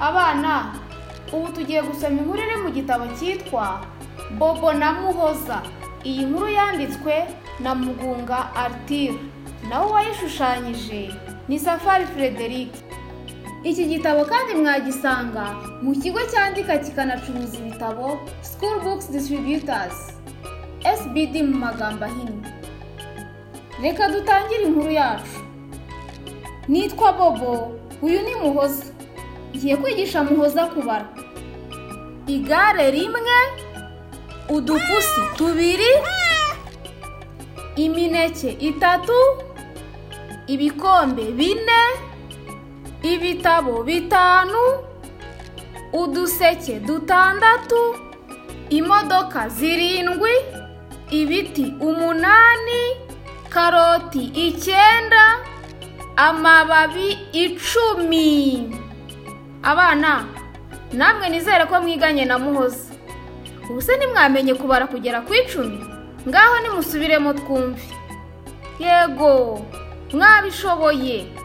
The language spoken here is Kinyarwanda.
abana ubu tugiye gusoma inkuru iri mu gitabo cyitwa bobo na muhoza iyi nkuru yanditswe na mugunga aritire nawe uwayishushanyije ni safari frederic iki gitabo kandi mwagisanga mu kigo cyandika kikanacuruza ibitabo school books distributors sbd mu magambo ahinnye reka dutangire inkuru yacu nitwa bobo uyu ni muhoza ngiye kwigisha muhoza kubara igare rimwe udupusi tubiri imineke itatu ibikombe bine ibitabo bitanu uduseke dutandatu imodoka zirindwi ibiti umunani karoti icyenda amababi icumi abana namwe nizere ko mwiganye na muhoza ubu se ntimwamenye kubara kugera ku icumi ngaho nimusubiremo twumve yego mwabishoboye